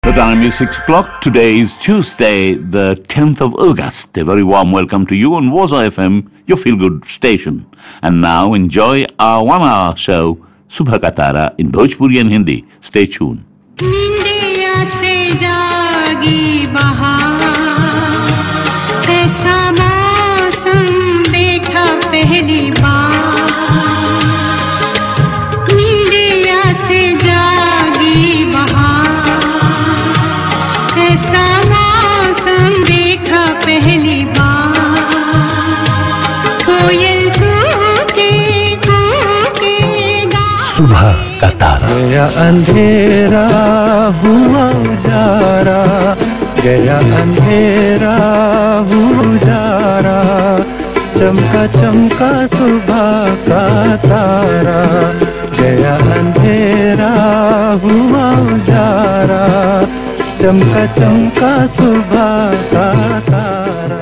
The time is 6 o'clock. Today is Tuesday, the 10th of August. A very warm welcome to you on Waza FM, your feel good station. And now enjoy our one hour show, Subha Katara, in Bhojpuri and Hindi. Stay tuned. निंदिया से जागी बहार ऐसा मौसम देखा पहली बार निंदिया से जागी बहार ऐसा मौसम देखा पहली बार कोयल कूके कूके गा सुबह का तारा गया अंधेरा हुआ उजारा गया अंधेरा हुआ उजारा चमका चमका सुबह का तारा गया अंधेरा हुआ उजारा चमका चमका सुबह का तारा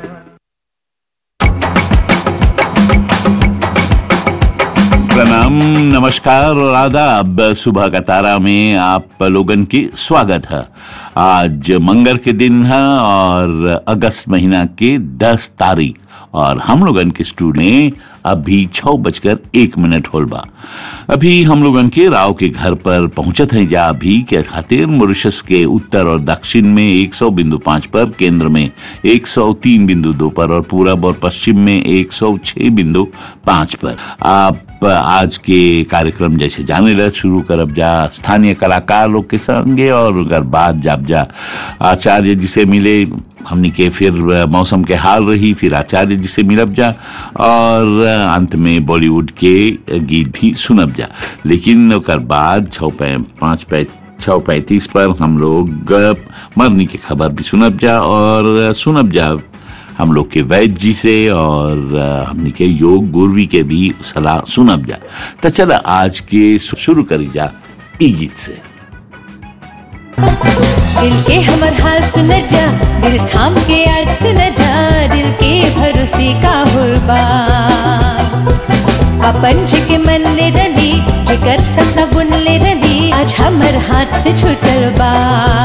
प्रणाम नमस्कार और आदाब सुबह का तारा में आप लोगन की स्वागत है आज मंगर के दिन है और अगस्त महीना के 10 तारीख और हम लोगन के स्टूडियो में अभी छह बजकर एक मिनट होल बा अभी हम लोगन के राव के घर पर पहुंचत हैं जा अभी के खातिर मॉरिशस के उत्तर और दक्षिण में 100 बिंदु पाँच पर केंद्र में 103 बिंदु दो पर और पूरब और पश्चिम में 106 बिंदु पाँच पर आप आज के कार्यक्रम जैसे जाने रहे शुरू करब जा स्थानीय कलाकार लोग के संगे और अगर बात जाब जा आचार्य जी से मिले हमनी के फिर मौसम के हाल रही फिर आचार्य जी से मिलब जा और अंत में बॉलीवुड के गीत भी सुनब जा लेकिन ओकर बाद छः पै पाँच पै छः पैंतीस पर हम लोग मरनी के खबर भी सुनब जा और सुनब जा हम लोग के वैद्य जी से और हमने के योग गुरवी के भी सलाह सुनब जा तो चला आज के शुरू करी जा ई गीत से दिल के हमर हाल सुन जा दिल थाम के आज सुन जा दिल के भरोसे का होबा अपन के मन ले रली जिकर सपना बुन ले रली आज हमर हाथ से छूटल बा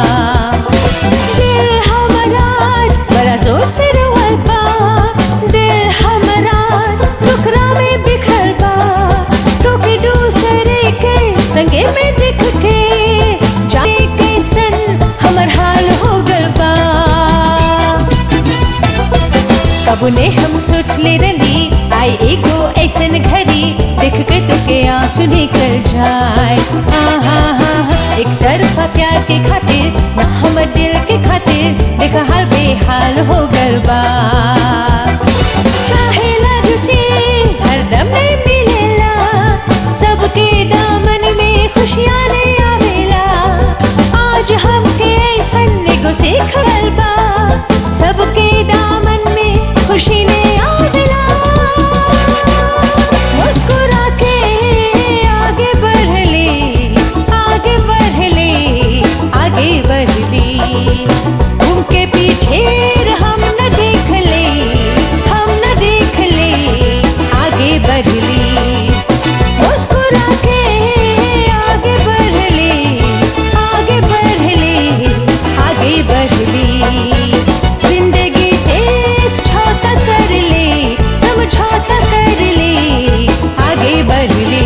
दिल हमरा आज बड़ा जोर से रोवल बा दिल हमरा टुकड़ा में बिखरल बा टोके दूसरे के संगे में दिख के जाने कैसन हमर हाल हो गल बा कबू ने हम सोच ले रली आई एगो ऐसन घड़ी देख के तुके आंसू निकल जाए आहा हा एक तरफा प्यार के खातिर ना हमर दिल के खातिर देखा हाल बेहाल हो गल बा चाहेला जो चीज हरदम नहीं मिलेला सबके दामन में खुशियाँ नहीं आवेला आज हमके ऐसन एगो सीखल बा सबके दामन में खुशी ने आवेला मुस्कुरा के आगे बढ़ ले आगे बढ़ ले आगे बढ़ ले उनके पीछे हम न देख ले हम न देख ले आगे बढ़ ले मुस्कुरा के आगे बढ़ ले आगे बढ़ ले आगे बढ़ ले जिंदगी से समझौता कर ले समझौता कर ले आगे बढ़ ले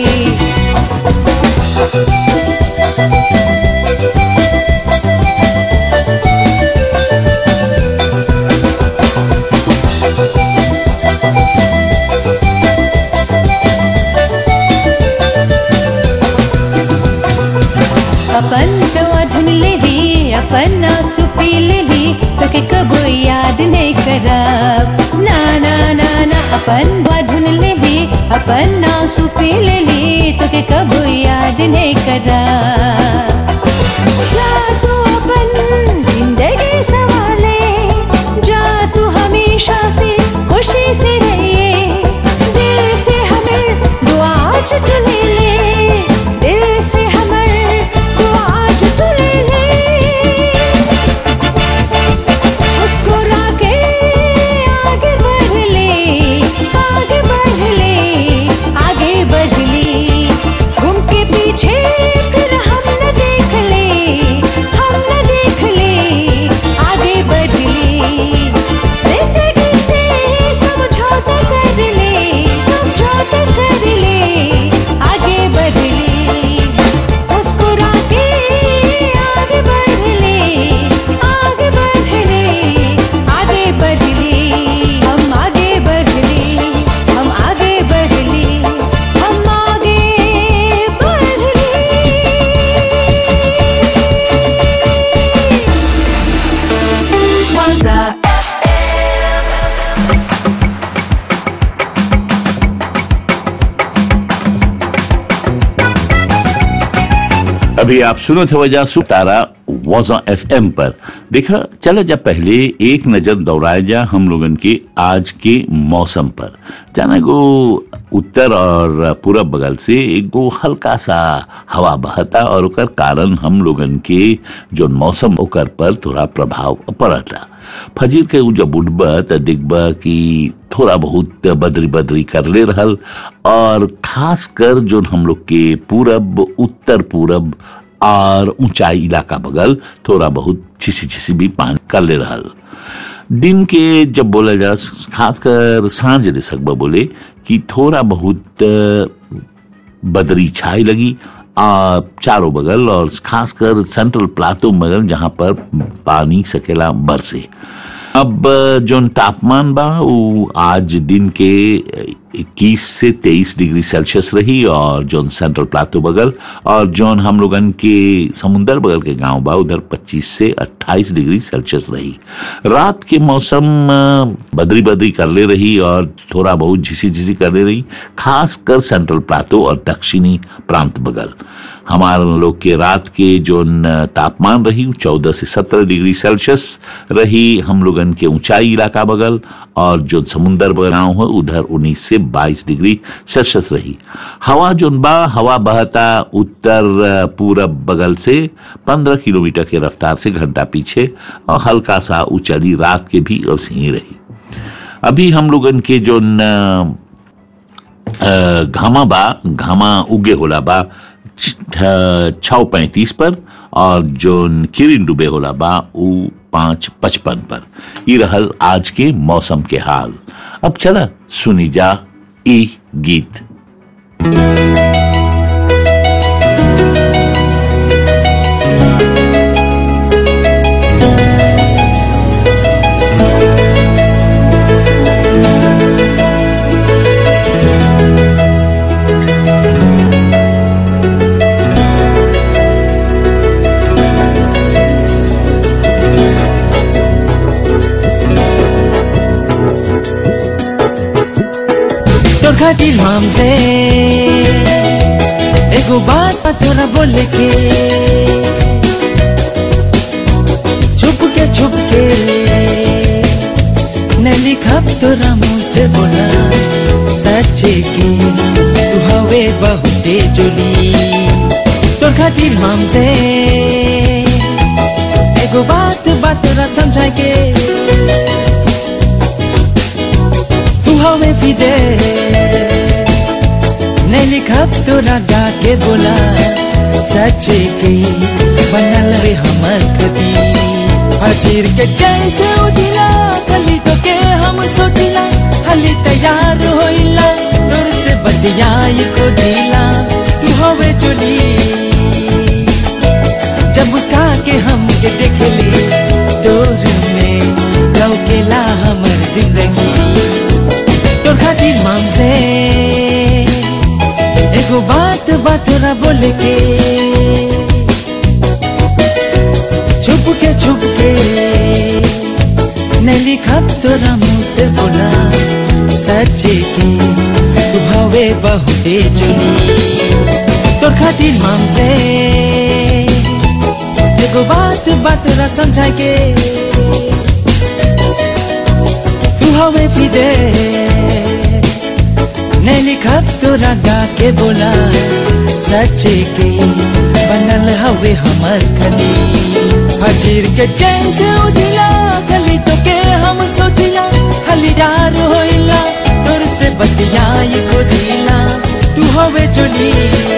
अपन दवा धुन ले ली अपन आंसू पी ले ली तो के कबो याद नहीं करब ना ना ना ना अपन दवा धुन ले ली अपन आंसू पी ले ली तो के कबो याद नहीं करब जा तू अपन जिंदगी संभाले जा तू हमेशा से खुशी से रहिए दिल से हमें दुआ आज तू ले ले दिल से हमें दुआ आज तू ले ले मुस्कुरा के आगे बढ़ ले आगे बढ़ ले आगे बढ़ ले घूम के पीछे फिर हम न देख अभी आप सुनो थे वजह सुतारा वॉजा एफ एम पर देखा चलो जब पहले एक नजर दौड़ाया जा हम लोगन के आज के मौसम पर जाना गो उत्तर और पूरब बगल से एक गो हल्का सा हवा बहता और ओकर कारण हम लोगन के जो मौसम ओकर पर थोड़ा प्रभाव पड़ता फजीर के उ जब उठबा त देखबा कि थोड़ा बहुत बदरी बदरी कर ले रहल और खास कर जो हम लोग के पूरब उत्तर पूरब और ऊंचाई इलाका बगल थोड़ा बहुत छिसी छिसी भी पानी कर ले रहल दिन के जब बोला जा खासकर सांझ रे सकबा बोले कि थोड़ा बहुत बदरी छाई लगी आ, चारों बगल और खासकर सेंट्रल प्लाटो बगल जहां पर पानी सकेला बरसे अब जो तापमान बा वो आज दिन के 21 से 23 डिग्री सेल्सियस रही और जो सेंट्रल प्लाटो बगल और जोन हम लोगन के समुंदर बगल के गांव बा उधर 25 से 28 डिग्री सेल्सियस रही रात के मौसम अ, बदरी बदरी कर ले रही और थोड़ा बहुत झिसी झिसी कर ले रही खास कर सेंट्रल प्लाटो और दक्षिणी प्रांत बगल हमारे लोग के रात के जो न तापमान रही चौदह से सत्रह डिग्री सेल्सियस रही हम लोगन के ऊंचाई इलाका बगल और जो समुंदर बगाव हो उधर उन्नीस से बाईस डिग्री सेल्सियस रही हवा जो बा हवा बहता उत्तर अ, पूरब बगल से पंद्रह किलोमीटर के रफ्तार से घंटा पीछे और हल्का सा उचली रात के भी और ही रही अभी हम लोगन के जो न अ, घामा बा घामा उगे होला बा छ पैंतीस पर और जो किरिन डूबे होला बा उ पांच पचपन पर ये रहल आज के मौसम के हाल अब चला सुनी जा ई गीत तोर खातिर हमसे एगो बात बा तोरा बोले के छुप के छुप के न लिखब तोरा मुंह से बोला सच्चे की तू हवे बहुते जोली तोर खातिर हमसे एगो बात बा तोरा समझा के तू हमें फिदे नहीं लिखा तोरा गा के बोला सच्चे के बनल रे हमर कदी फजीर के जैसे उठिला कली तो के हम सोचिला हली तैयार होइला तोर से बतियाई को दिला तू हवे चोली जब मुस्का के हम के देखले तोर में लौकेला हमर जिंदगी तोर खातिर माम से एगो बात बात तोरा बोले के छुप के छुप के नहीं लिखा तोरा मुंह से बोला सच्चे के तू हवे बहुते चुनी तोर खातिर माम से एगो बात बात तोरा समझा के तू हवे फिदे नहीं लिखा तोरा गा के बोला सच्चे के बनल हवे हमर खली फजीर के चैन के उठिला खली तो के हम सोचिला खली यार होइला तोर से बतियाई को दिला तू हवे चोली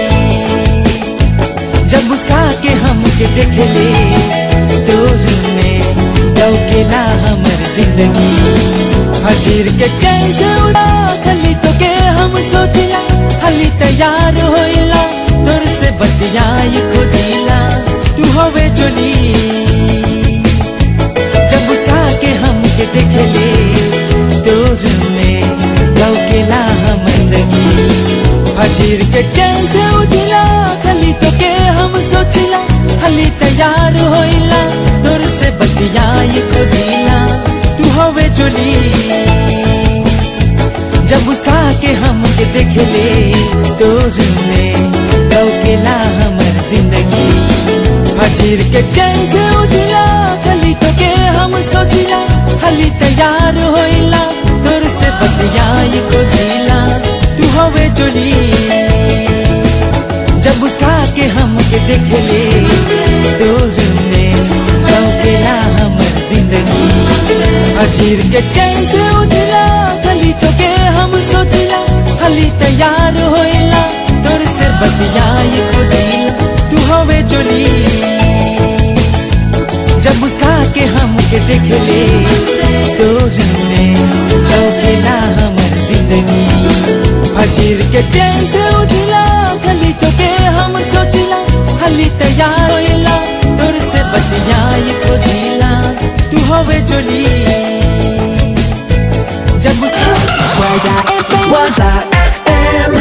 जब मुस्का के हम के देखले तोर में लौकेला हमर जिंदगी फजीर के चैन के उड़ा खली तो के हम सोचिला हली तैयार होइला तोर से बतियाई को दिला तू हवे चोली जब मुस्का के हम के देखले तोर में लौकेला हमर जिंदगी फजीर के चैन से उठिला खली तो के हम सोचिला हली तैयार होइला तोर से बतियाई को दिला तू हवे चोली जब मुस्का के हम के देखले तोर में लौकेला हमर जिंदगी फजीर के चंद उठिला गली तो के हम सोचिला हली तैयार होइला तोर से बतियाई को जिला तू हवे जोली जब मुस्का के हमके देख ले दूर में लौकेला हमर जिंदगी फजीर के चंद उठिला गली तो के हम सोचिला हली तैयार होइला तोर से बतियाई को दिला तू हवे जोली जब मुस्का के हमके देख ले तोर में लौकेला हमर जिंदगी फजीर के टेंट उठिला गली तो के हम सोचिला हली तैयार होइला तोर से बतियाई को दिला तू हवे जोली जब मुस्का Waza FM.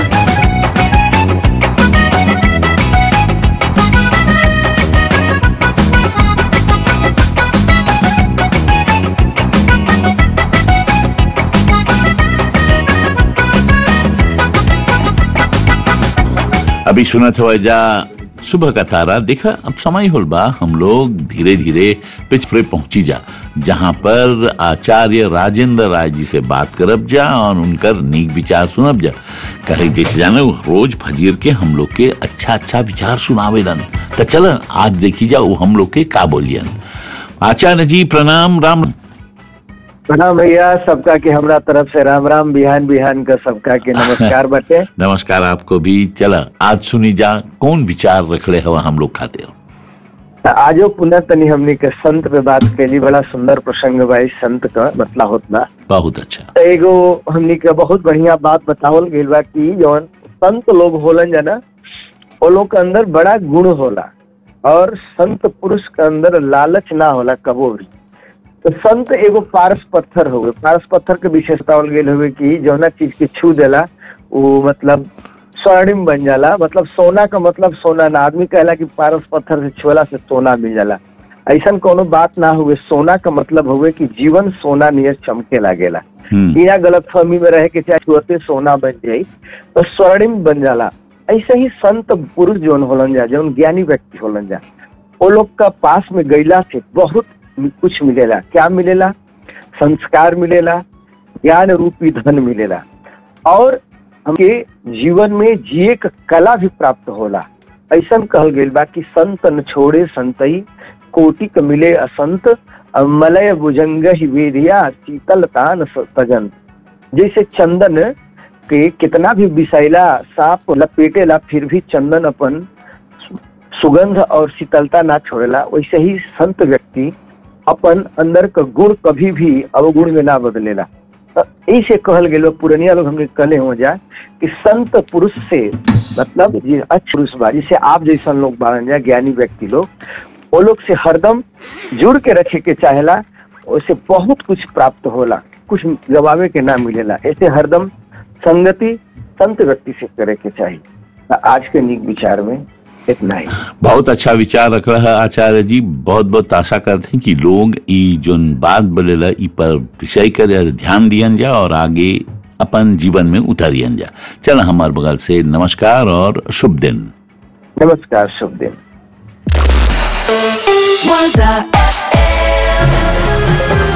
अभी सुना था वजह सुबह का तारा देखा अब समय होल बा हम लोग धीरे धीरे पिछड़े पहुंची जा जहां पर आचार्य राजेंद्र राय जी से बात करब जा और उनकर नीक विचार सुनब जा कहे जैसे जाने वो रोज फजीर के हम लोग के अच्छा अच्छा विचार सुनावेलन तो चल आज देखी जा वो हम लोग के का बोलियन आचार्य जी प्रणाम राम प्रणाम भैया सबका के हमरा तरफ से राम राम बिहान बिहान का सबका के नमस्कार बटे नमस्कार आपको भी चला आज सुनी जा कौन विचार रखले हवा हम लोग खातिर आजो पुनः तनी हमनी के संत पे बात कैली बड़ा सुंदर प्रसंग बा इस संत का बतला होत बा बहुत अच्छा तो एगो हमनी के बहुत बढ़िया बात बतावल गइल बा कि जौन संत लोग होलन जना वो लोग के अंदर बड़ा गुण होला और संत पुरुष के अंदर लालच ना होला कबो भी तो संत एगो पारस पत्थर हो गए पारस पत्थर के विशेषता बोल गई हुए कि जौना चीज के छू देला वो मतलब स्वर्णिम बन जाला मतलब सोना का मतलब सोना ना आदमी कहला कि पारस पत्थर से छुअला से सोना मिल जाला ऐसा कोनो बात ना हुए सोना का मतलब हुए कि जीवन सोना नियर चमके लागेला हम्म बिना गलत फहमी में रहे कि चाहे छुअते सोना बन जाई तो स्वर्णिम बन जाला ऐसे ही संत पुरुष जौन होलन जा जौन ज्ञानी व्यक्ति होलन जा वो लोग का पास में गईला से बहुत कुछ मिलेला क्या मिलेला संस्कार मिलेला ज्ञान रूपी धन मिलेला और हमके जीवन में जिए का कला भी प्राप्त होला ऐसा कहल गइल बा कि संत न छोड़े संतई कोटि क मिले असंत अ मलय भुजंग ही वेदिया शीतल तान स- तजन जैसे चंदन के कितना भी विषैला सांप लपेटेला फिर भी चंदन अपन सुगंध और शीतलता ना छोड़ेला वैसे ही संत व्यक्ति अपन अंदर का गुण कभी भी अवगुण में ना बदलेला तो ऐसे कहल गेल बा, पुरनिया लोग हमने कहले हो जा कि संत पुरुष से मतलब जे अच्छ पुरुष बा जिसे आप जैसा लोग बारन जा ज्ञानी व्यक्ति लोग वो लोग से हरदम जुड़ के रखे के चाहेला उससे बहुत कुछ प्राप्त होला कुछ गवावे के ना मिलेला ऐसे हरदम संगति संत व्यक्ति से करे के चाहिए तो आज के निक विचार में इतना ही बहुत अच्छा विचार रख रहा है आचार्य जी बहुत बहुत आशा करते हैं कि लोग ई जोन बात बोलेला ई पर विषय कर ध्यान दियन जा और आगे अपन जीवन में उतारियन जा चल हमारे बगल से नमस्कार और शुभ दिन नमस्कार शुभ दिन Waza FM.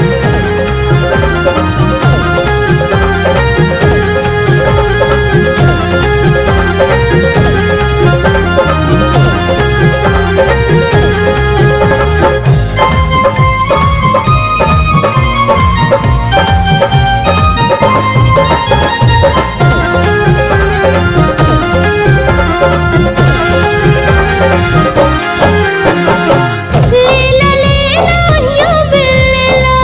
लीला लीला यूं बिल्ला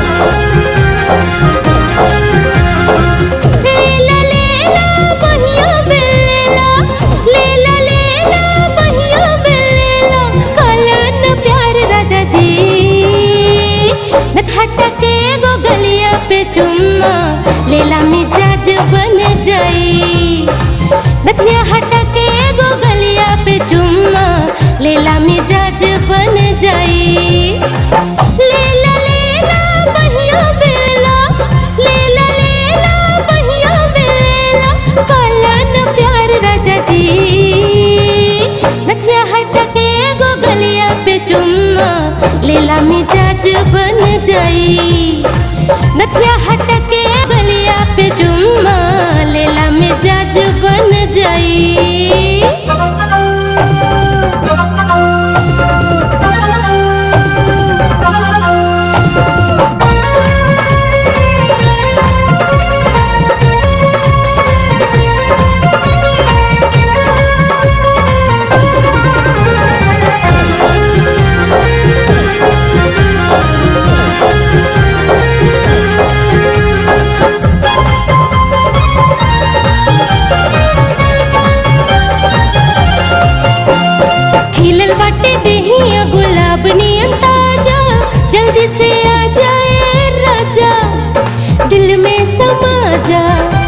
लीला लीला बहिया बिल्ला लीला लीला बहिया बिल्ला कलन प्यार राजा जी न खटके गो गलिया पे चुम्मा लीला मिजाज बन जाई दखिया हटके गो गलिया पे चुम्मा लेला मिजाज बन जाई लेला लेला बहिया बेला लेला लेला बहिया बेला कलन प्यार राजा जी दखिया हटके गो गलिया लेला मिजाज बन जाई नथिया हटके गलिया पे जुम्मा लेला मिजाज बन जाई खिलल बाटे देहिया गुलाब नियन ताजा जल्दी से आ जाए राजा दिल में समा जा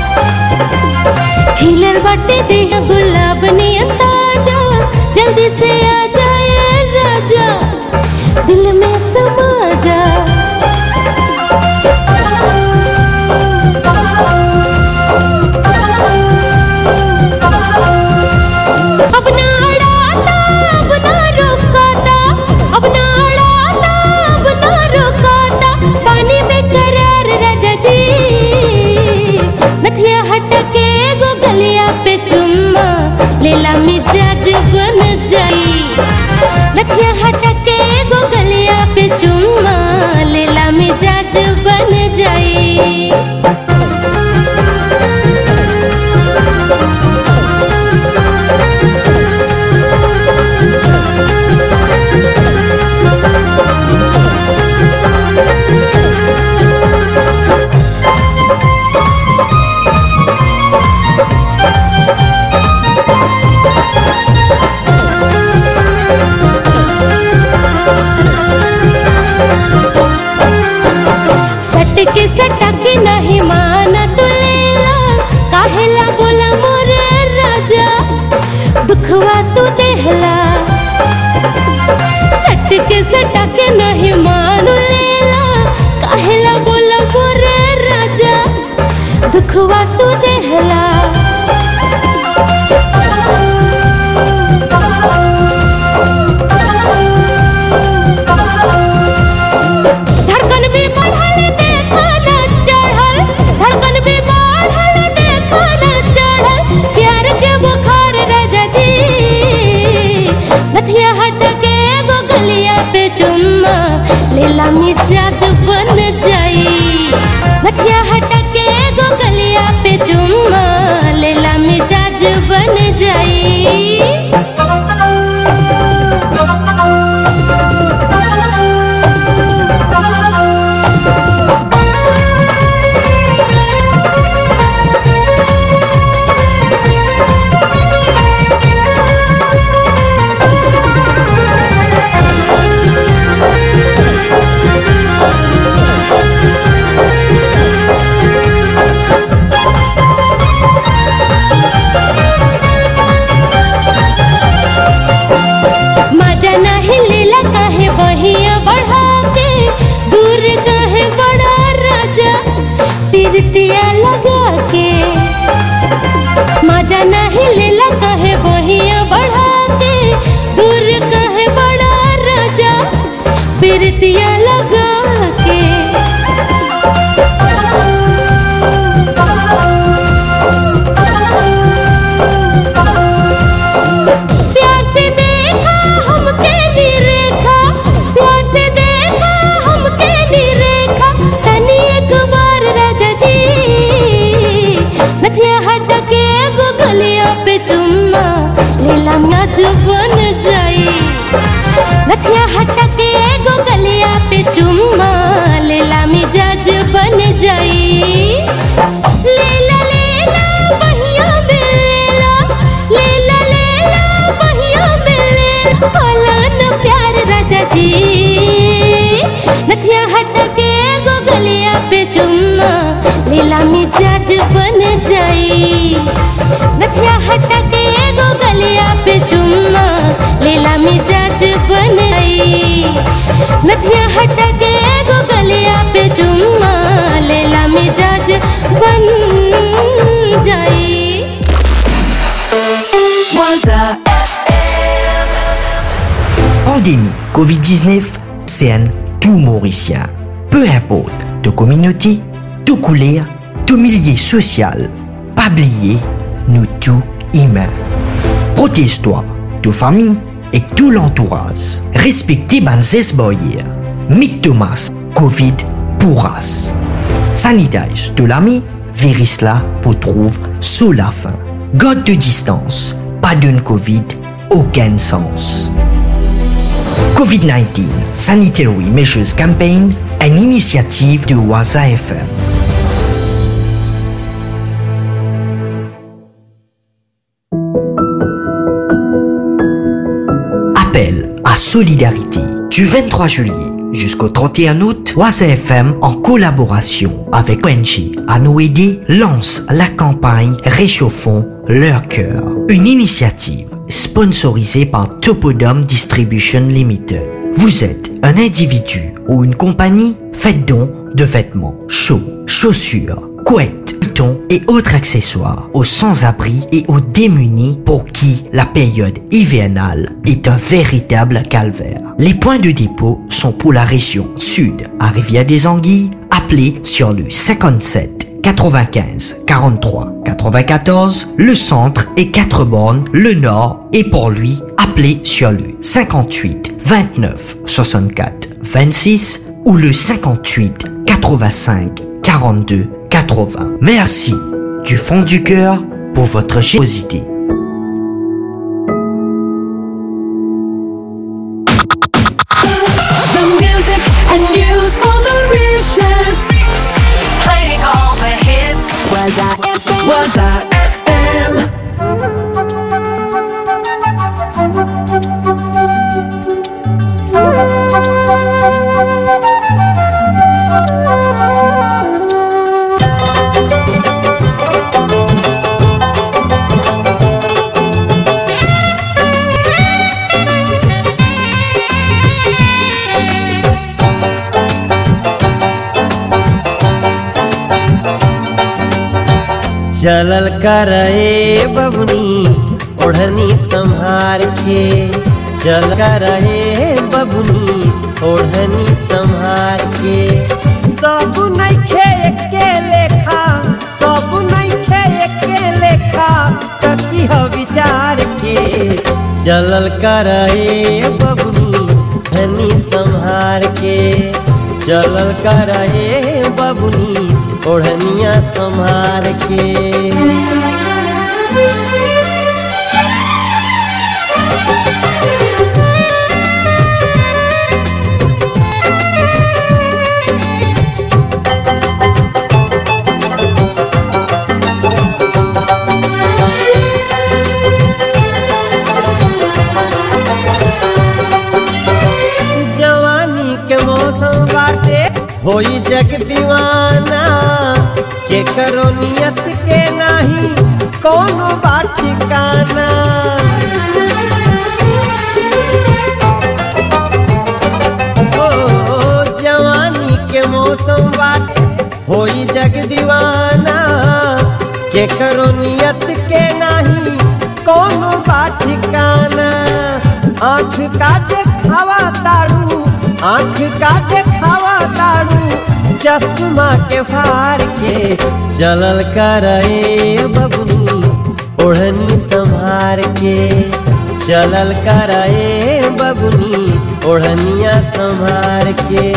खिलल बाटे देहिया गुलाब नियन ताजा जल्दी से आ जाए राजा दिल में समा जा अब ना अड़ाता अब ना रोकाता अब ना अड़ाता अब ना रोकाता पानी में करार राजा जी नथिया हटके गो गलिया पे चुम्मा लेला मिजाज बन जाई नथिया हटके गो गलिया पे चुम्मा लेला मिजाज बन जाई सटके सटके नहीं माना तू लेला काहेला बोला मोरे राजा दुखवा तू देहला सटके सटके नहीं मान लेला काहेला बोला मोरे राजा दुखवा तू देहला धड़कन भी बढ़ल देखा न चढ़ल धड़कन भी बढ़ल देखा न चढ़ल प्यार के बुखार राजा जी नथिया हट के एगो गलिया पे चुम्मा लेला मिजाज बन जाई नथिया हट के एगो गलिया पे चुम्मा लेला मिजाज बन जाई मजा नहीं लेला काहे बहिया बढ़ा के दूर काहे बड़ा राजा तिरतिया लगा के मजा नहीं लेला काहे बहिया बढ़ा के दूर काहे बड़ा राजा तिरतिया लगा के प्यार से देखा हमके निरेखा प्यार से देखा हमके निरेखा तनी एक बार राजा जी नथिया हट के एगो गलिया पे चुम्मा लेला म्याज बन जाई नथिया हट के एगो गलिया पे चुम्मा लेला मिजाज बन जाई लेला लेला बहिया बेला लेला लेला बहिया बेला होला न प्यार राजा जी नथिया हट के एगो गलिया पे चुम्मा लेला मिजाज बन जाई नथिया हट के एगो गलिया पे चुम्मा लेला मिजाज बन जाई नथिया हट के एगो गलिया पे चुम्मा लेला मिजाज बन जाई Waza Pandémie Covid-19, c'est un tout mauricien. Peu importe de communauté, de couleur, de milieu social, pas oublier, nous tous humains. Protège-toi, de famille et tout l'entourage. Respectez Banzes Boyer. Mick Thomas, Covid pourras. Sanitize de l'ami, virus là pour trouver sous la fin. God de distance, pas d'une Covid, aucun sens. COVID-19 Sanitary Measures Campaign, une initiative de Waza FM. Appel à solidarité du 23 juillet jusqu'au 31 août, Waza FM en collaboration avec ONG à nous aider lance la campagne Réchauffons leur cœur. Une initiative sponsorisée par Topodome Distribution Limited. Vous êtes un individu ou une compagnie, faites don de vêtements chauds, chaussures, couettes, boutons et autres accessoires aux sans-abri et aux démunis pour qui la période hivernale est un véritable calvaire. Les points de dépôt sont pour la région sud à Rivière des Anguilles, appelez sur le 57 95 43 94, le centre et 4 bornes, le nord et pour lui, appelez sur le 58 29 64 26 ou le 58 85 42 80. Merci du fond du cœur pour votre générosité. The music and news for Mauritius. Playing all the hits. Was I FM? Was I FM? चलल करे बबनी ओढ़नी संहार के चल करे बबनी ओढ़नी संहार के सब नइखे एके लेखा सब नइखे एके लेखा ककी ह विचार के चलल करे बबनी धनी संहार के चलल करे बबनी ओढ़निया संभार के जवानी के मौसम बाटे होई जग दीवाना के करो नियत के नाही कोनो बात ठिकाना ओ जवानी के मौसम बाटे होई जग दीवाना के करो नियत के नाही कोनो बात ठिकाना आँख का देखावा ताड़ू आँख का देखावा ताड़ू चश्मा के फार के चलल करे बबनी ओढ़नी संभार के चलल करे बबनी ओढ़निया संभार के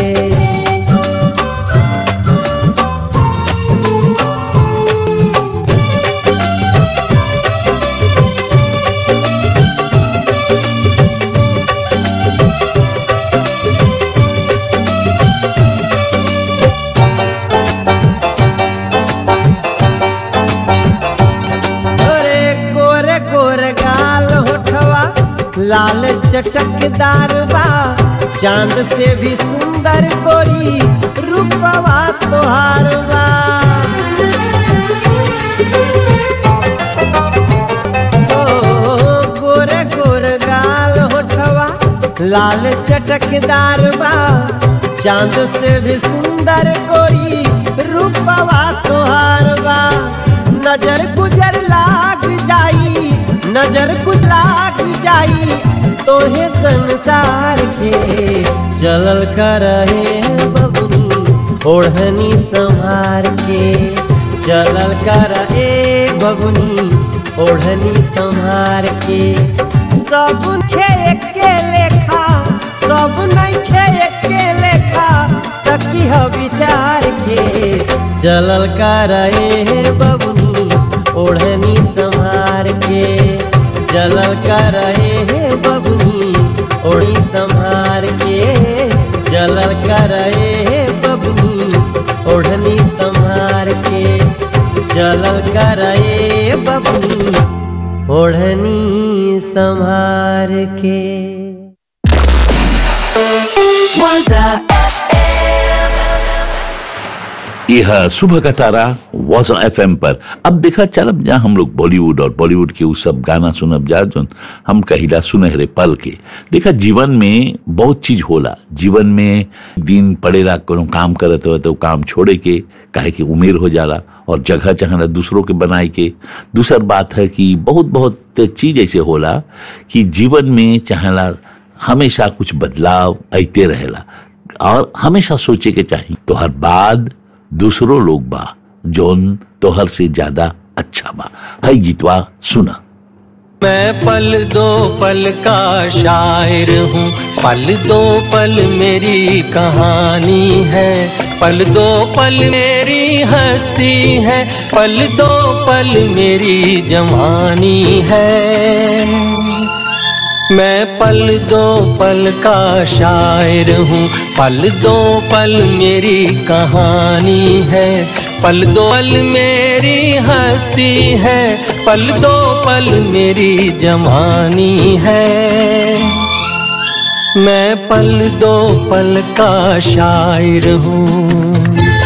अरे गोरे गोरे गाल होठवा लाल चटकदार बा चांद से भी सुंदर गोरी रूपवा तोहार बा ओ, गोरे गोरे गाल होठवा लाल चटकदार बा चांद से भी सुंदर गोरी रूपवा तोहार बा नजर गुजर लाग जाई नजर कुछ लाग जा दिखाई तोहे संसार के चलल करहे बबुनी ओढ़नी संहार के चलल कर ए बबुनी ओढ़नी संहार के सब खे के लेखा सब नहीं खे के लेखा तकी ह विचार के चलल कर ए बबुनी ओढ़नी संहार के चलल कर ए बबुनी ओढ़ी संहार के चलल कर ए बबुनी ओढ़नी संहार के चलल कर ए बबुनी ओढ़नी संहार के Waza यह सुबह का तारा वाजा एफ पर अब देखा चलब जा हम लोग बॉलीवुड और बॉलीवुड के उ सब गाना सुनब जा जो हम कहिला सुनहरे पल के देखा जीवन में बहुत चीज होला जीवन में दिन पड़ेला कोनो काम करत हो तो काम छोड़े के काहे कि उमेर हो जाला और जगह चाहना दूसरों के बनाए के दूसर बात है कि बहुत बहुत चीज ऐसे होला कि जीवन में चाहला हमेशा कुछ बदलाव आते रहेला और हमेशा सोचे के चाहिए तो हर बाद दूसरो लोग बा जोन तोहर से ज्यादा अच्छा बा है गीतवा सुना मैं पल दो पल का शायर हूँ पल दो पल मेरी कहानी है पल दो पल मेरी हस्ती है पल दो पल मेरी जवानी है मैं पल दो पल का शायर हूँ पल दो पल मेरी कहानी है पल दो पल मेरी हस्ती है पल दो पल मेरी जवानी है मैं पल दो पल का शायर हूँ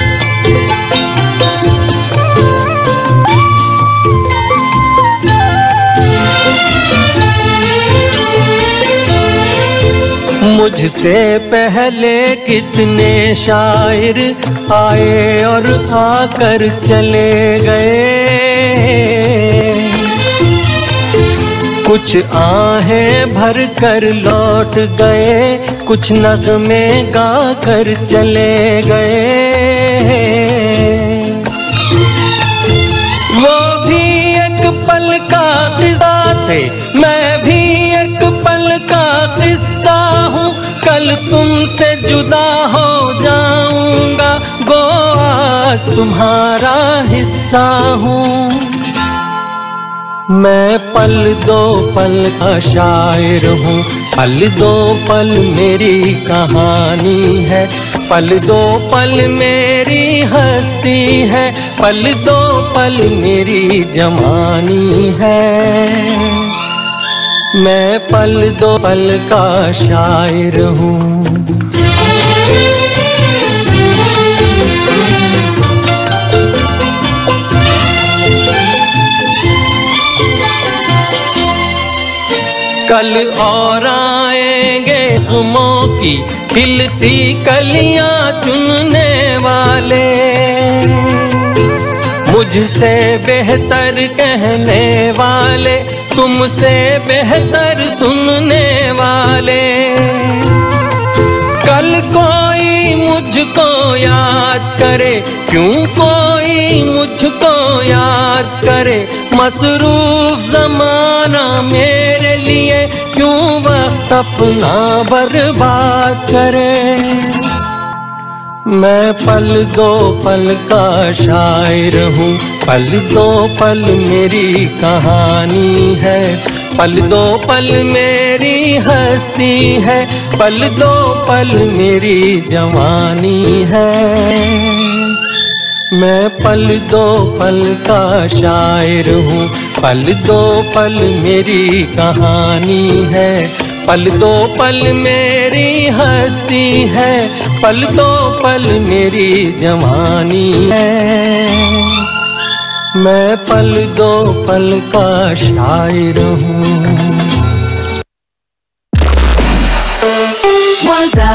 मुझसे पहले कितने शायर आए और आकर चले गए कुछ आहें भर कर लौट गए कुछ नगमे गा कर चले गए वो भी एक पल का किस्सा थे मैं भी एक पल का किस्सा हूँ कल तुमसे जुदा हो जाऊंगा वो आज तुम्हारा हिस्सा हूँ मैं पल दो पल का शायर हूँ पल दो पल मेरी कहानी है पल दो पल मेरी हस्ती है पल दो पल मेरी जवानी है मैं पल दो पल का शायर हूँ कल और आएंगे गुमों की खिलती कलियां चुनने वाले मुझसे बेहतर कहने वाले तुमसे बेहतर सुनने वाले कल कोई मुझको याद करे क्यों कोई मुझको याद करे मसरूफ जमाना मेरे लिए क्यों वक्त अपना बर्बाद करे मैं पल दो पल का शायर हूँ पल दो पल मेरी कहानी है पल दो पल मेरी हस्ती है पल दो पल मेरी जवानी है मैं पल दो पल का शायर हूँ पल दो पल मेरी कहानी है पल दो पल मेरी हस्ती है पल दो पल मेरी जवानी है मैं पल दो पल का शायर हूँ Waza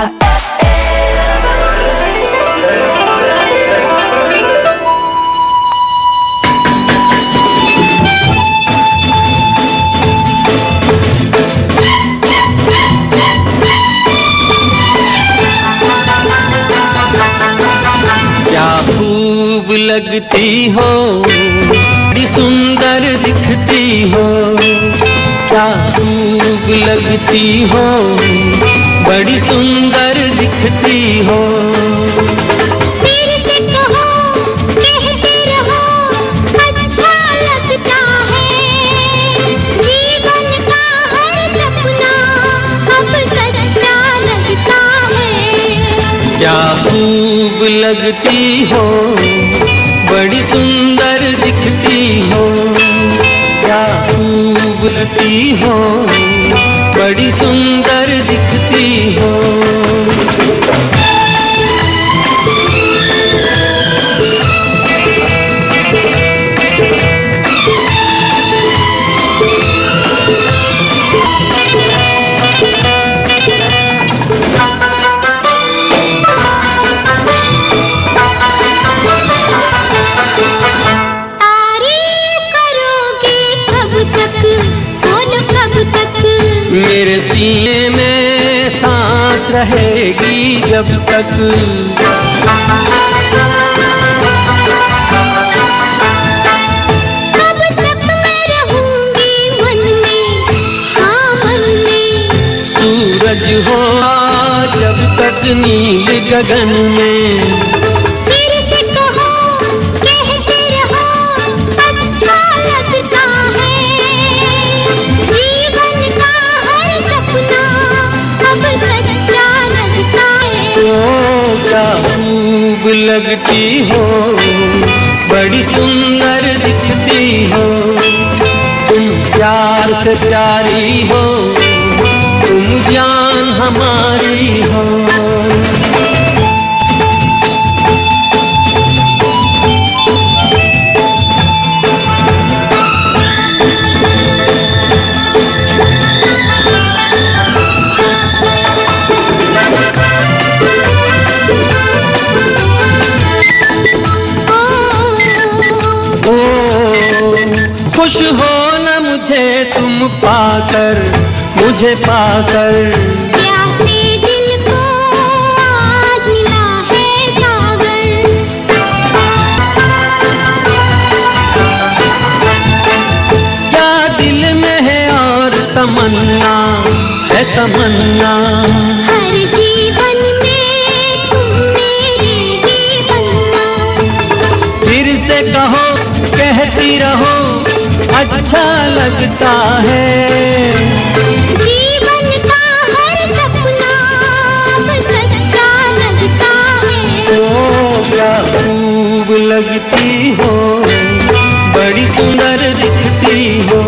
खूब लगती हो बड़ी सुंदर दिखती हो क्या खूब लगती हो बड़ी सुंदर दिखती हो फिर से कहो कहते रहो अच्छा लगता है जीवन का हर सपना अब सच्चा लगता है क्या खूब लगती हो बड़ी सुंदर दिखती हो क्या खूब लगती हो बड़ी सुंदर दिखती हो तारीफ करोगे कब तक बोलो कब तक मेरे सीने में सांस रहेगी जब तक कब तक मैं रहूंगी मन में हाँ मन में सूरज हो जब तक नील गगन में फिर से कहो कहते रहो अच्छा लगता है जीवन का हर सपना अब सच्चा लगता है ओ क्या खूब लगती हो बड़ी सुंदर दिखती हो तुम प्यार से प्यारी हो तुम जान हमारी हो ओ खुश हो न मुझे तुम पाकर मुझे पाकर प्यासे दिल को आज मिला है सागर क्या दिल में है और तमन्ना है तमन्ना हर जीवन में तुम मेरे ही बनना फिर से कहो कहती रहो अच्छा लगता है जीवन का हर सपना अब सच्चा लगता है ओ क्या खूब लगती हो बड़ी सुंदर दिखती हो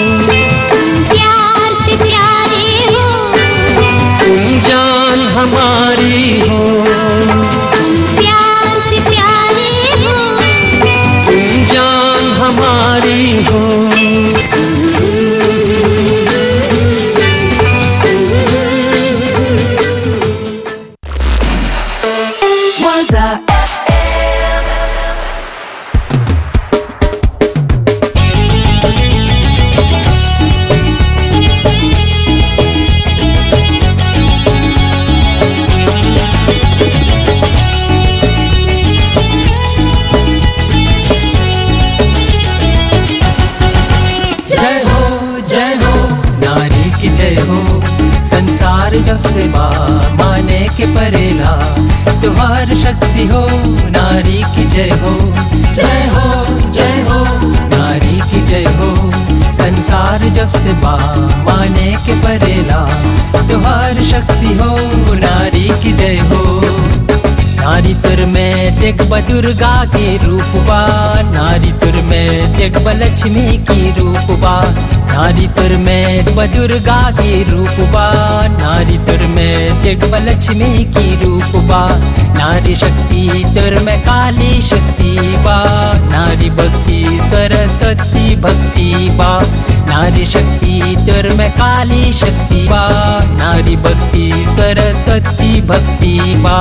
प्यार से प्यारे हो तुम जान हमारी हो प्यार से प्यारे हो तुम जान हमारी हो Waza जय हो जय हो नारी की जय हो संसार जब से बा माने के परेला तुम्हार शक्ति हो नारी की जय हो जय हो जय हो नारी की जय हो संसार जब से बा माने के परेला तुम्हार शक्ति हो नारी की जय हो नारी तुर में देख ब दुर्गा के रूप बा नारी तुर में देख ब लक्ष्मी की रूप बा नारी तुर में ब दुर्गा के रूप बा नारी तुर में देख ब लक्ष्मी की रूप बा नारी शक्ति तुर में काली शक्ति बा नारी भक्ति सरस्वती भक्ति बा नारी शक्ति तुर में काली शक्ति बा नारी भक्ति सरस्वती भक्ति बा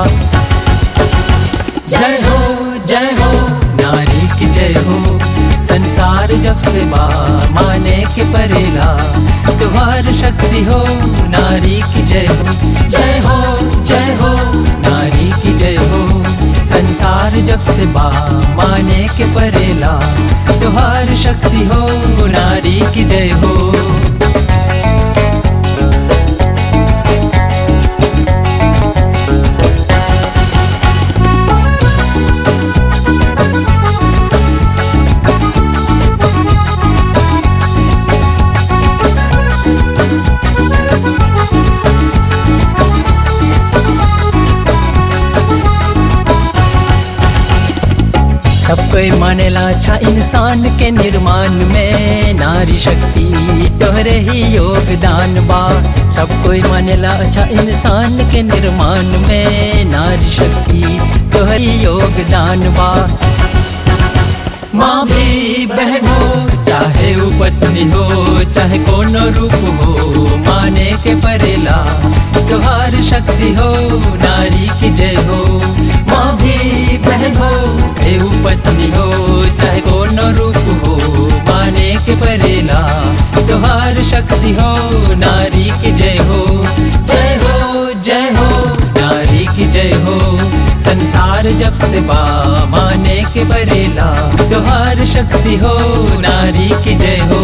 जय हो जय हो नारी की जय हो संसार जब से बा माने के परेला तुम्हार शक्ति हो नारी की जय हो जय हो जय हो नारी की जय हो संसार संसार जब से बा माने के परेला तुहार शक्ति हो नारी की जय हो सब कोई मानेला अच्छा इंसान के निर्माण में नारी शक्ति तोहरे ही योगदान बा सब कोई मानेला अच्छा इंसान के निर्माण में नारी शक्ति तोहरे ही योगदान बा माँ भी बहन हो चाहे वो पत्नी हो चाहे कोनो रूप हो माने के परेला तुहार शक्ति हो नारी की जय हो माँ भी बहन हो चाहे वो पत्नी हो चाहे कोनो रूप हो माने के परेला तुहार शक्ति हो नारी की जय हो जय हो जय हो नारी की जय हो संसार जब से बा माने के बरेला तुहार शक्ति हो नारी की जय हो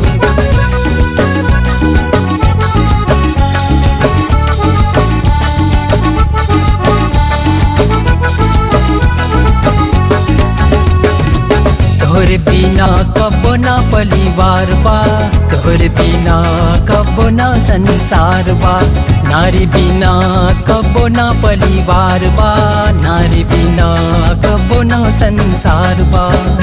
तोहरे बिना कबो ना परिवार बा तोहरे बिना कबो ना संसार बा नारी बिना कबो ना परिवार बा नारी बिना कबो ना संसार बा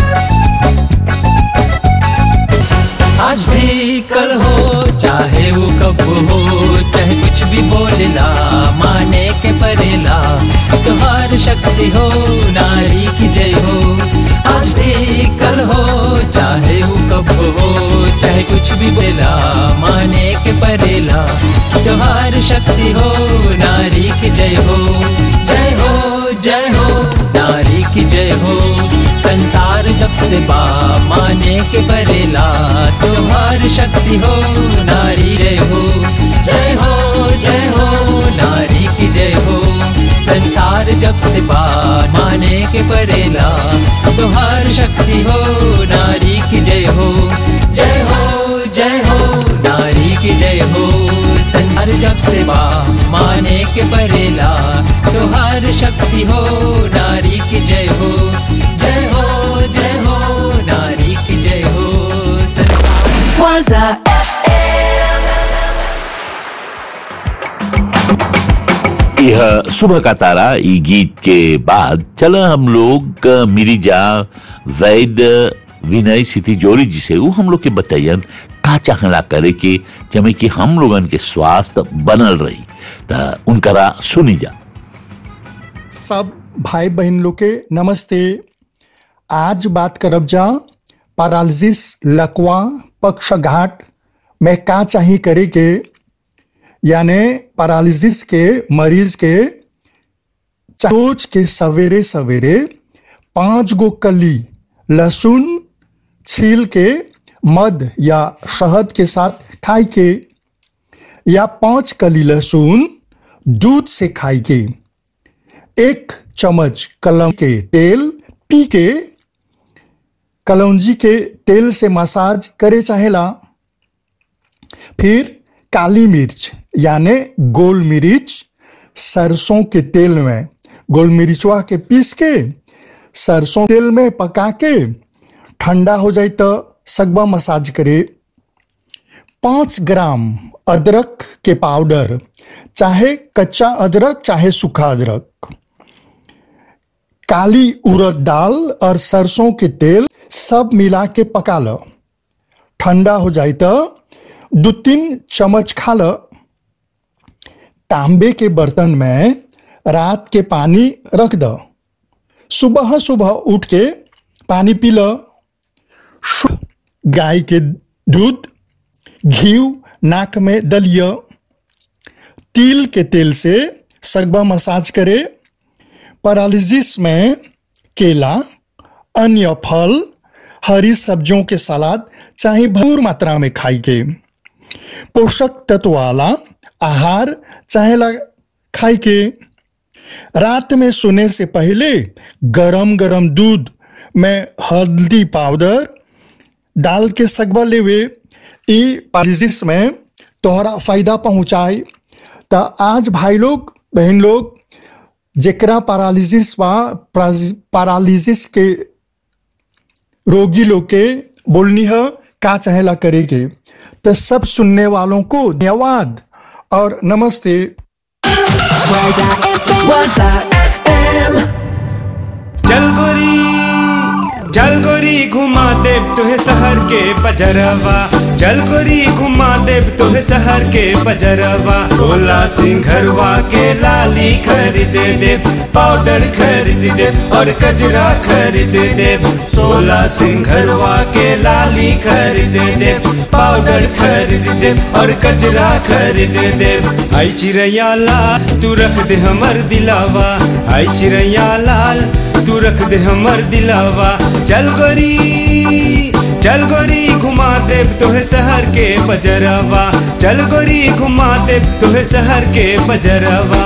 आज भी कल हो चाहे वो कब हो चाहे कुछ भी बोलेला माने के परेला तुहार शक्ति हो नारी की जय हो आज भी कल हो चाहे वो कब हो चाहे कुछ भी बोलेला माने के परेला तुहार शक्ति हो नारी की जय हो जय हो जय हो नारी की जय हो संसार जब से बा माने के परेला तुहार शक्ति हो नारी जय हो जय हो जय हो नारी की जय हो संसार जब से बा माने के परेला तुहार शक्ति हो नारी की जय हो जय हो जय हो नारी की जय हो संसार जब से बा माने के परेला तुहार शक्ति हो नारी की जय हो जय हो जय हो नारी की जय हो संसार Waza FM. यह सुबह का तारा ई गीत के बाद चला हम लोग अ, मिरिजा वैद विनय सिटी जोरी जी से वो हम लोग के बताइयन का चाहला करे के जमे कि हम लोगन के स्वास्थ्य बनल रही त उनकरा सुनी जा सब भाई बहन लोग के नमस्ते आज बात करब जा पैरालिसिस लकवा पक्षघात में का चाही करे के यानी पैरालिसिस के मरीज के रोज के सवेरे सवेरे पांच गो कली लहसुन छील के मध या शहद के साथ खाई के या पांच कली लहसुन दूध से खाई के एक चम्मच कलम के तेल पी के कलौंजी के तेल से मसाज करे चाहेला फिर काली मिर्च यानी गोल मिर्च सरसों के तेल में गोल मिर्चवा के पीस के सरसों तेल में पका के ठंडा हो जाए तो सगवा मसाज करे पांच ग्राम अदरक के पाउडर चाहे कच्चा अदरक चाहे सूखा अदरक काली उड़द दाल और सरसों के तेल सब मिला के पका लो ठंडा हो जाए तो दो तीन चम्मच खा लो तांबे के बर्तन में रात के पानी रख दो सुबह सुबह उठ के पानी पी लो शुद्ध गाय के दूध घी नाक में दलियो तिल के तेल से सगबा मसाज करे पैरालिसिस में केला अन्य फल हरी सब्जियों के सलाद चाहे भरपूर मात्रा में खाई के पोषक तत्व वाला आहार चाहे ला खाई के रात में सोने से पहले गरम गरम दूध में हल्दी पाउडर डाल के सकबा लेवे ई पालिजिस में तोहरा फायदा पहुंचाए तो आज भाई लोग बहन लोग जेकरा पैरालिसिस बा पैरालिसिस के रोगी लोग के बोलनी है का चाहेला करे के तो सब सुनने वालों को धन्यवाद और नमस्ते Waza FM. चल गोरी चल गोरी घुमा देव तुहे शहर के बजरवा चल गोरी घुमा देव तुहे शहर के बजरवा सोला सिंघरवा के लाली खरीद दे पाउडर खरीद दे और कजरा खरीद दे सोला सिंघरवा के लाली खरीद दे पाउडर खरीद दे और कजरा खरीद दे आई चिड़ैया लाल तू रख दे हमर दिलावा आई चिड़ैया लाल तू रख दे हमर दिलावा चल गोरी चल गोरी घुमा दे तोहे शहर के बजरवा चल गोरी घुमा दे तोहे शहर के बजरवा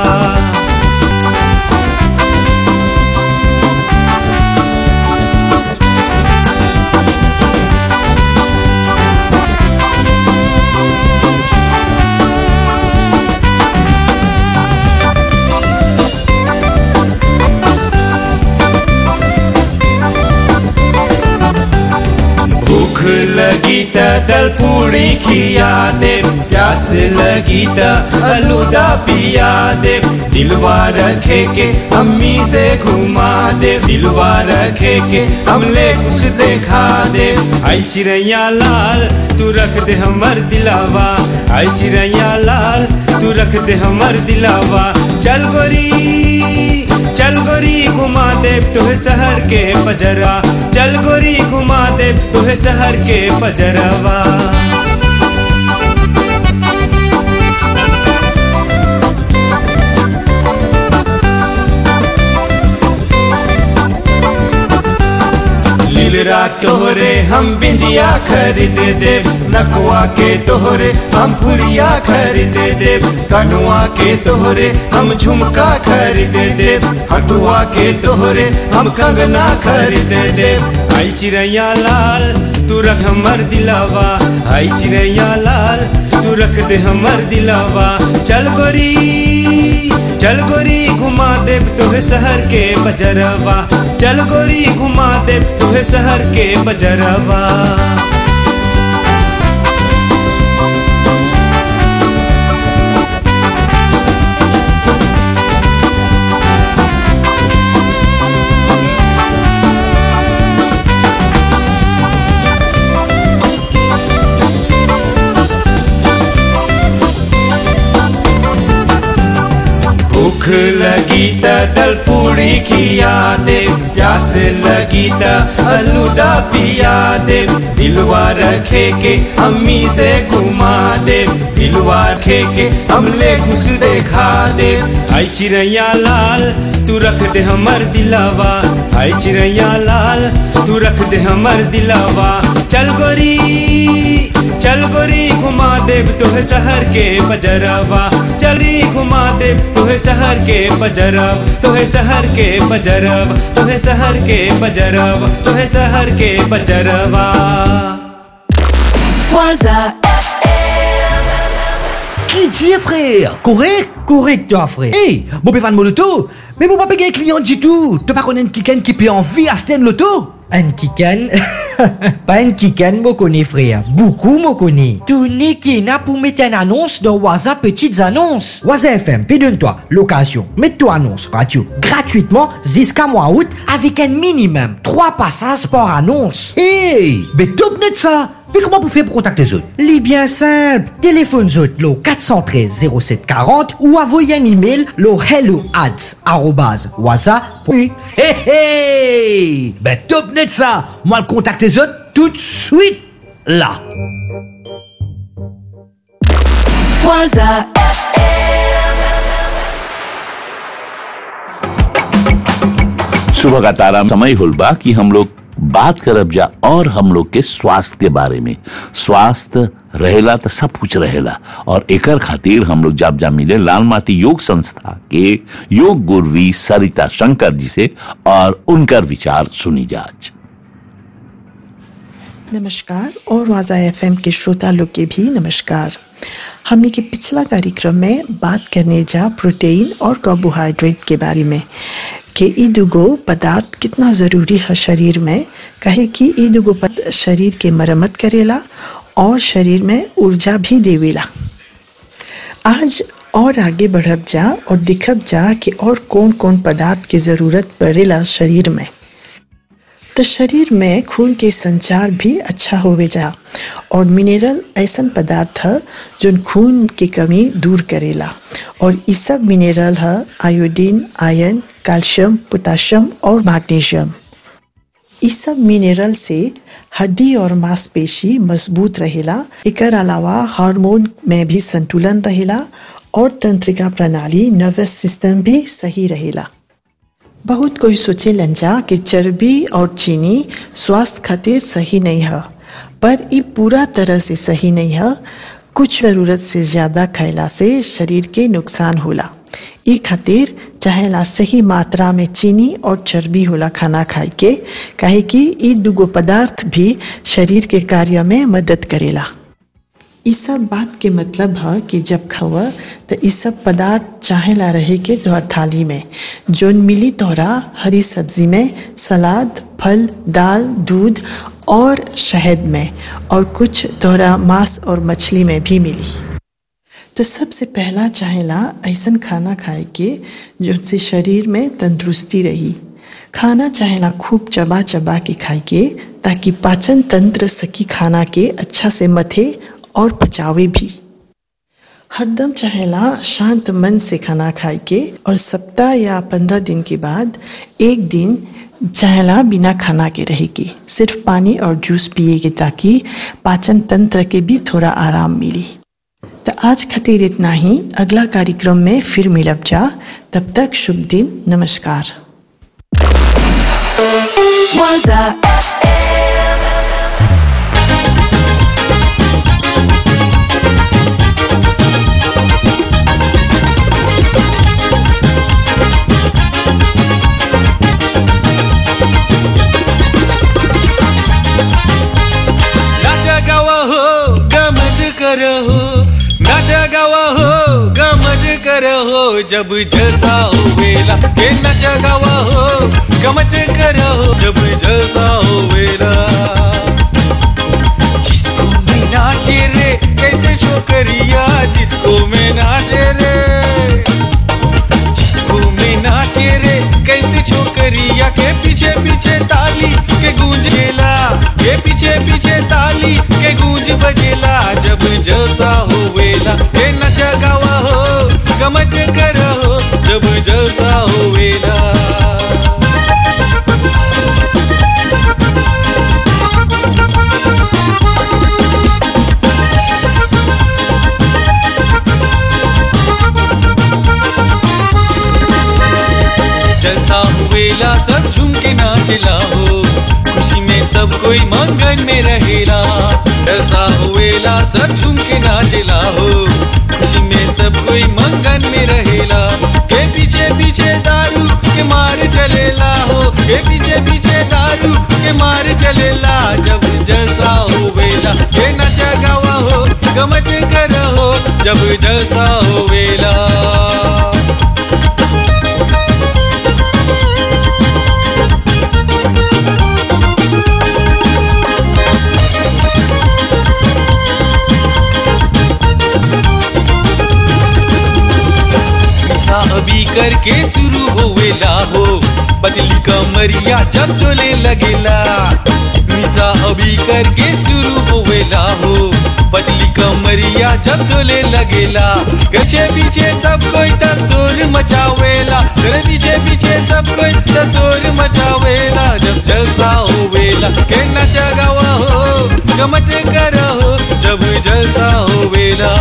भूख लगी त दल पूरी खिया दे प्यास लगी त अलूदा पिया दे दिलवा रखे के अम्मी से घुमा दे दिलवा रखे के हमले कुछ देखा दे आई चिड़ैया लाल तू रख दे हमर दिलावा आई चिड़ैया लाल तू रख दे हमर दिलावा चल गोरी चल गोरी घुमा दे तुहे शहर के पजरा चल गोरी घुमा दे तुहे शहर के पजरवा लीलरा तोहरे हम बिंदिया खरीद दे नकुआ के तोहरे हम फुलिया खरीद दे कनुआ के तोहरे हम झुमका खरीद दे हटुआ के तोहरे हम कंगना खरीद दे आई चिड़ैया लाल तू रख हमर दिलावा आई चिड़ैया लाल तू रख दे हमर दिलावा चल गोरी चल गोरी घुमा दे तुहे शहर के बजरवा चल गोरी घुमा दे तुहे शहर के बजरवा भूख लगी त दल पूरी खिया दे प्यास लगी त अलूदा पिया दे दिलवा रखे के अम्मी से घुमा दे दिलवा रखे के हमले घुस देखा दे आई चिड़ैया लाल तू रख दे हमर दिलावा आई चिड़ैया लाल तू रख दे हमर दिलावा चल गोरी चल गोरी घुमा देव तुहे शहर के बजरवा चली घुमा देव तुहे शहर के बजरव तुहे शहर के बजरव तुहे शहर के बजरव तुहे शहर के बजरवा Waza Qui dit frère Correct Correct, toi, frère. Hey, mon pévan mon loto Mais mon papa un client du tout Tu pas connais une kiken qui peut en vie à Sten Loto Un kikan Pas un kikan, moi connais, frère. Beaucoup, moi connais. Tony qui n'a pour mettre une annonce dans Waza Petites Annonces. Waza FM, pédonne-toi, location, mets-toi annonce, radio, gratuitement, jusqu'à mois août, avec un minimum, 3 passages par annonce. Hey Mais top net ça Mais comment vous faites pour contacter les autres Les bien simple, téléphone zot lo 413 0740 ou envoyez un email lo hello ads arrobase waza. Hey hey Ben top net ça Moi le contacte les autres tout de suite là Waza सुबह का तारा समय हुलबा कि हम लोग बात करब जा और हम लोग के स्वास्थ्य के बारे में स्वास्थ्य रहेला तो सब कुछ रहेला और एकर खातिर हम लोग जब जा मिले लाल माटी योग संस्था के योग गुरवी सरिता शंकर जी से और उनकर विचार सुनी जाज नमस्कार और वाजा एफ के श्रोता लोग के भी नमस्कार हमने के पिछला कार्यक्रम में बात करने जा प्रोटीन और कार्बोहाइड्रेट के बारे में कि ई दुगो पदार्थ कितना ज़रूरी है शरीर में कहे कि ई दुगो पद शरीर के मरम्मत करेला और शरीर में ऊर्जा भी देवेला आज और आगे बढ़ब जा और दिखब जा कि और कौन कौन पदार्थ की ज़रूरत पड़ेला शरीर में तो शरीर में खून के संचार भी अच्छा होवे जा और मिनरल ऐसा पदार्थ है जो खून की कमी दूर करेला और ये सब मिनरल है आयोडीन आयरन कैल्शियम पोटाशियम और मैग्नीशियम ये सब मिनरल से हड्डी और मांसपेशी मजबूत रहेला एकर अलावा हार्मोन में भी संतुलन रहेला और तंत्रिका प्रणाली नर्वस सिस्टम भी सही रहेला बहुत कोई सोचे लंजा कि चर्बी और चीनी स्वास्थ्य खातिर सही नहीं है पर ये पूरा तरह से सही नहीं है कुछ ज़रूरत से ज़्यादा खैला से शरीर के नुकसान होला ई खातिर चाहेला सही मात्रा में चीनी और चर्बी होला खाना खाए के काहे कि ई दुगो पदार्थ भी शरीर के कार्य में मदद करेला ई सब बात के मतलब है कि जब खावा तो ई सब पदार्थ चाहेला रहे के तोहर थाली में जोन मिली तोहरा हरी सब्जी में सलाद फल दाल दूध और शहद में और कुछ तोहरा मांस और मछली में भी मिली तो सबसे पहला चाहेला ऐसा खाना खाए के जिनसे शरीर में तंदुरुस्ती रही खाना चाहेला खूब चबा चबा के खाए के ताकि पाचन तंत्र सकी खाना के अच्छा से मथे और पचावे भी हरदम चाहेला शांत मन से खाना खाए के और सप्ताह या पंद्रह दिन के बाद एक दिन चाहेला बिना खाना के रहे के सिर्फ पानी और जूस पिए के ताकि पाचन तंत्र के भी थोड़ा आराम मिली तो आज खातिर इतना ही अगला कार्यक्रम में फिर मिलब जा तब तक शुभ दिन नमस्कार Waza FM. नाचा गावा हो गमज करो हो नाचा गावा हो गमज करो हो जब जलसा हो वेला के नाचा गावा हो गमज करो हो जब जलसा हो वेला जिसको मैं नाचे रे कैसे छोकरिया जिसको मैं नाचे रे जिसको मैं नाचे रे कैसे छोकरिया के पीछे पीछे ताली के गूंजेला के पीछे पीछे ताली के गूंज बजेला जब जलसा हो वेला के नचा गावा हो गमज करो हो जब जलसा हो वेला जलसा हुएला सब झूम के नाचला हो खुशी में सब कोई मंगन में रहेला जलसा हुएला सब झूम के नाचला हो खुशी में सब कोई मंगन में रहेला के पीछे पीछे दारू के मार चलेला हो के पीछे पीछे दारू के मार चलेला जब जलसा हुएला के नचा गावा हो गमत कर हो जब जलसा हुएला निशा अभी करके शुरू होवेला हो बदली कमरिया जब चले लगेला निशा अभी करके शुरू होवेला हो बदली कमरिया जब चले लगेला पीछे पीछे सब कोई तसोर मचावेला तेरे पीछे पीछे सब कोई तसोर मचावेला जब जलसा होवेला के नचा गावा हो गमट कर हो जब जलसा होवेला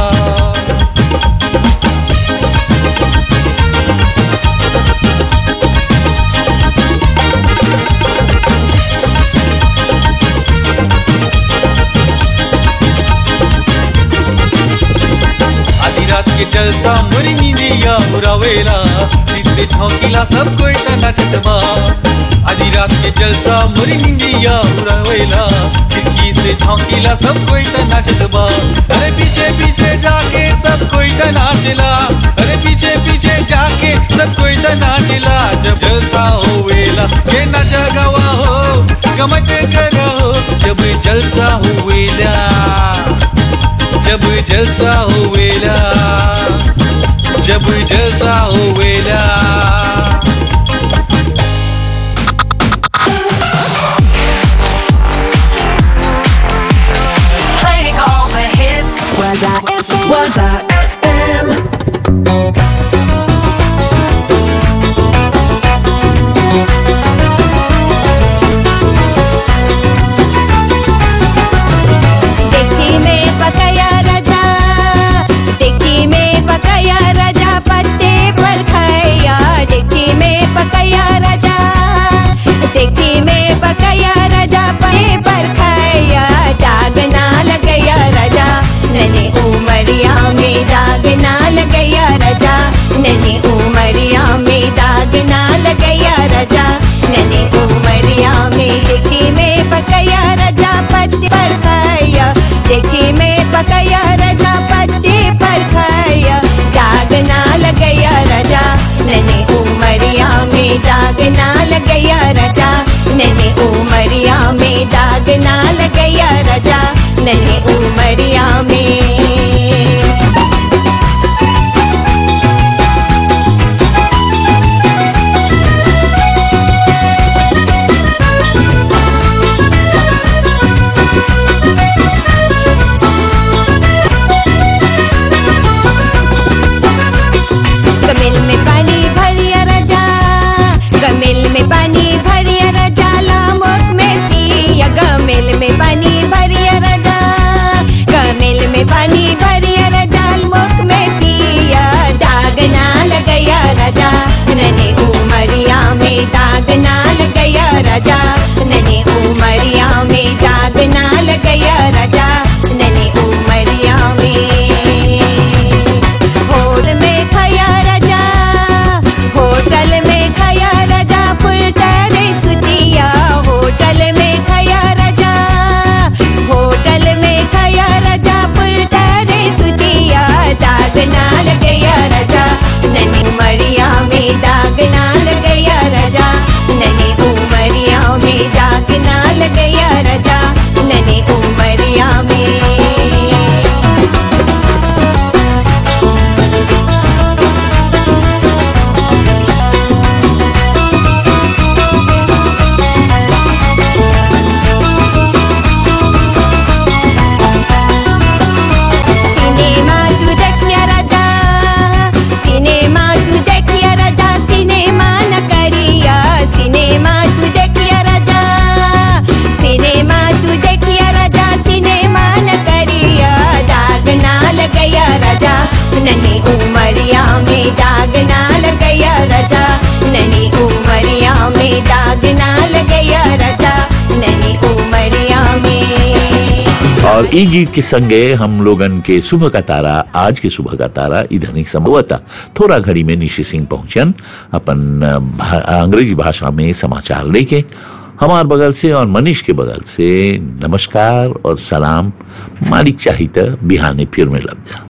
जलसा मुरी नींदिया उड़ावेला जिससे झोंकीला सब कोई तना चटवा आधी रात के जलसा मुरी नींदिया उड़ावेला खिड़की से झोंकीला सब कोई तना चटवा अरे पीछे पीछे जाके सब कोई तना चिला अरे पीछे पीछे जाके सब कोई तना चिला जब जलसा होवेला के न जगवा हो गमत करो जब जलसा होवेला जब जलसा होवेला जब जलसा होवेला Playing all the hits. Was I FM? Was I FM? डेगची में पकाया राजा डेगची में पकाया राजा पत्ते पर खाया डेगची में पकाया राजा डेगची में पकाया राजा पत्ते पर खाया दाग ना लगया राजा नने उमरिया में दाग ना लगया राजा नने उमरिया में दाग ना लगया राजा नने उमरिया में डेगची में पकाया राजा पत्ते पर खाया डेगची में पकाया राजा पत्ते पर खाया दाग ना लगया राजा नने उमरिया में दाग ना लगया राजा नने उमरिया में दाग ना लगया राजा नने उमरिया में गमिल में पानी भरिया राजा गमिल में पानी भरिया राजा लामोक में पिया गमिल में पानी भरिया राजा गमिल में पानी भरिया राजा लामोक में पिया दाग ना लगया राजा नने उमरिया में दाग ना लगया राजा नने उमरिया में दाग ना लगया राजा नने उमरिया में होटल में खाया राजा होटल में खाया राजा फुल टरे सुतिया होटल में खाया राजा होटल में खाया राजा फुल टरे सुतिया दाग ना लगया राजा ननी उमरिया में दाग ना लगया राजा ननी उमरिया में दाग ना लगया राजा ननी उमरिया में सिनेमा तू देखिया राजा सिनेमा तू देखिया राजा सिनेमा न करिया सिनेमा तू देखिया राजा सिनेमा तू देखिया राजा सिनेमा न करिया दाग ना लगया राजा ननी उमरिया में दाग ना लगया राजा ननी उमरिया में दाग ना लगया राजा ननी उमरिया में और ई गीत के संगे हम लोगन के सुबह का तारा आज के सुबह का तारा इधर ही संभवता थोड़ा घड़ी में निशी सिंह पहुंचन अपन अ, भा- अंग्रेजी भाषा में समाचार लेके हमार बगल से और मनीष के बगल से नमस्कार और सलाम मालिक चाहिए बिहाने फिर में लग जा